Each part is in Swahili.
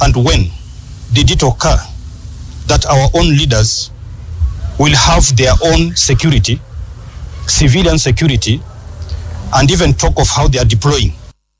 and when did it occur that our own leaders will have their own security, civilian security, and even talk of how they are deploying?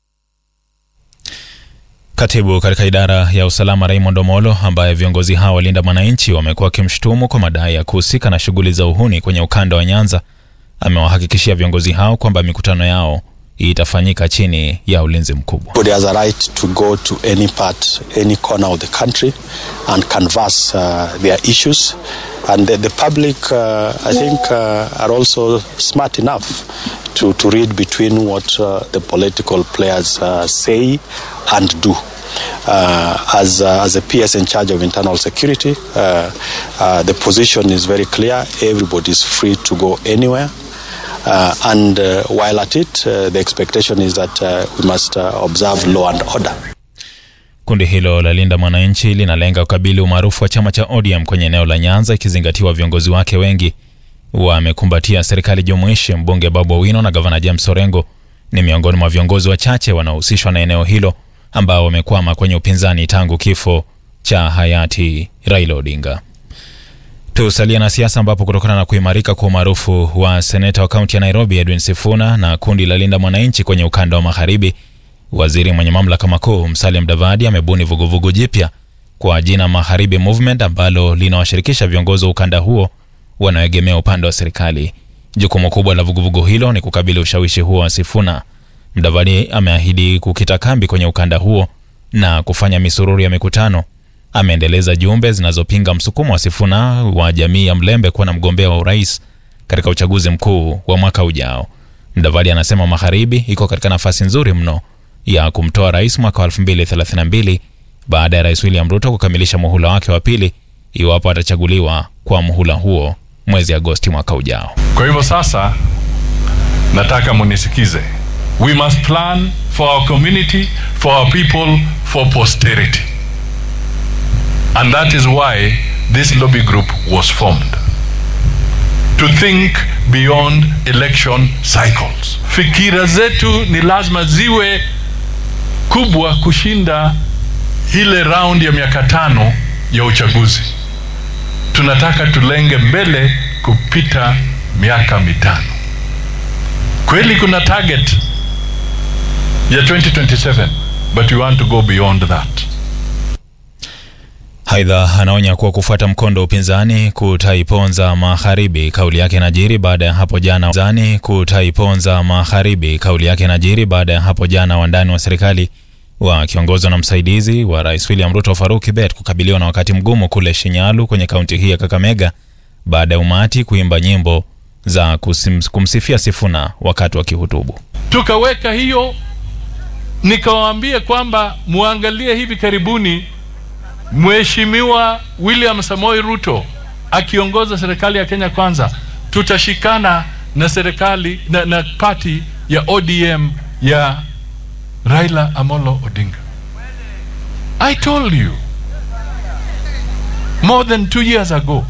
Katibu katika idara ya usalama Raymond Omolo, ambaye viongozi hao walinda mwananchi wamekuwa wakimshutumu kwa madai ya kuhusika na shughuli za uhuni kwenye ukanda wa Nyanza, amewahakikishia viongozi hao kwamba mikutano yao itafanyika chini ya ulinzi mkubwa. Everybody has a right to go to any part, any corner of the country and canvass uh, their issues. And the, the public, uh, I think, uh, are also smart enough to, to read between what uh, the political players uh, say and do. Uh, as, uh, as a PS in charge of internal security, uh, uh, the position is very clear. Everybody is free to go anywhere. Uh, and uh, while at it, uh, the expectation is that uh, we must uh, observe law and order. Kundi hilo la Linda Mwananchi linalenga kukabili umaarufu wa chama cha ODM kwenye eneo la Nyanza, ikizingatiwa viongozi wake wengi wamekumbatia serikali jumuishi. Mbunge Babu Owino na gavana James Orengo ni miongoni mwa viongozi wachache wanaohusishwa na eneo hilo ambao wamekwama kwenye upinzani tangu kifo cha hayati Raila Odinga. Tusalia na siasa ambapo kutokana na kuimarika kwa umaarufu wa seneta wa kaunti ya Nairobi Edwin Sifuna na kundi la Linda Mwananchi kwenye ukanda wa magharibi, waziri mwenye mamlaka makuu Musalia Mudavadi amebuni vuguvugu jipya kwa jina Magharibi Movement ambalo linawashirikisha viongozi wa ukanda huo wanaoegemea upande wa serikali. Jukumu kubwa la vuguvugu hilo ni kukabili ushawishi huo wa Sifuna. Mudavadi ameahidi kukita kambi kwenye ukanda huo na kufanya misururu ya mikutano. Ameendeleza jumbe zinazopinga msukumo wa Sifuna wa jamii ya Mlembe kuwa na mgombea wa urais katika uchaguzi mkuu wa mwaka ujao. Mudavadi anasema Magharibi iko katika nafasi nzuri mno ya kumtoa rais mwaka wa 2032 baada ya Rais William Ruto kukamilisha muhula wake wa pili iwapo atachaguliwa kwa muhula huo mwezi Agosti mwaka ujao. Kwa hivyo sasa nataka munisikize. We must plan for our community, for our people, for posterity. And that is why this lobby group was formed. To think beyond election cycles. Fikira zetu ni lazima ziwe kubwa kushinda ile round ya miaka tano ya uchaguzi. Tunataka tulenge mbele kupita miaka mitano. Kweli kuna target ya 2027 but we want to go beyond that. Aidha, anaonya kuwa kufuata mkondo wa upinzani kutaiponza magharibi. Kauli yake inajiri baada ya hapo jana upinzani kutaiponza magharibi. Kauli yake inajiri baada ya hapo jana wandani wa serikali wakiongozwa na msaidizi wa rais William Ruto Faruk Kibet kukabiliwa na wakati mgumu kule Shinyalu kwenye kaunti hii ya Kakamega baada ya umati kuimba nyimbo za kusim, kumsifia Sifuna wakati wa kihutubu. Tukaweka hiyo, nikawaambia kwamba muangalie hivi karibuni Mheshimiwa William Samoei Ruto akiongoza serikali ya Kenya Kwanza, tutashikana na serikali na, na party ya ODM ya Raila Amolo Odinga. I told you more than two years ago,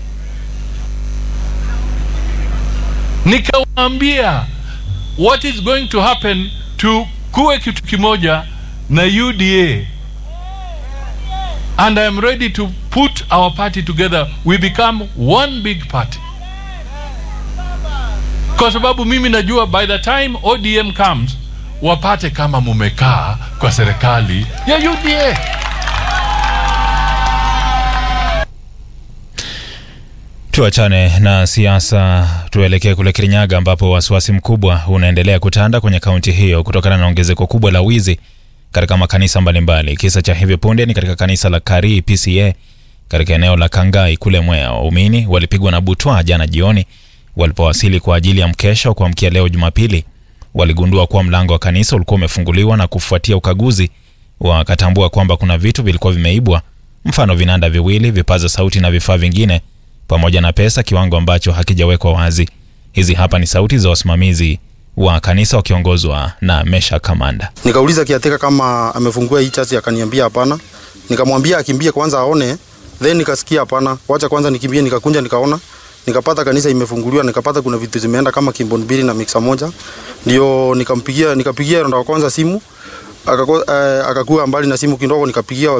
nikawaambia what is going to happen to kuwe kitu kimoja na UDA and I am ready to put our party together. We become one big party, kwa sababu mimi najua by the time ODM comes wapate kama mumekaa kwa serikali ya UDA. Tuachane na siasa, tuelekee kule Kirinyaga ambapo wasiwasi mkubwa unaendelea kutanda kwenye kaunti hiyo kutokana na ongezeko kubwa la wizi katika makanisa mbalimbali. Kisa cha hivi punde ni katika kanisa la Kari PCA katika eneo la Kangai kule Mwea. Waumini walipigwa na butwa jana jioni walipowasili kwa ajili ya mkesha wa kuamkia leo Jumapili. Waligundua kuwa mlango wa kanisa ulikuwa umefunguliwa na kufuatia ukaguzi wakatambua kwamba kuna vitu vilikuwa vimeibwa, mfano vinanda viwili, vipaza sauti na vifaa vingine, pamoja na pesa, kiwango ambacho hakijawekwa wazi. Hizi hapa ni sauti za wasimamizi wa kanisa wakiongozwa na Mesha Kamanda. Nikauliza kiateka kama amefungua hii chasi, akaniambia hapana. Nikamwambia akimbie kwanza aone, then nikasikia hapana, wacha kwanza nikimbie. Nikakunja nikaona, nikapata kanisa imefunguliwa, nikapata kuna vitu zimeenda kama kimbon mbili na mixa moja, ndio nikampigia, nikapigia ronda wa kwanza simu akakuwa uh, akakuwa mbali na simu kidogo, nikapigia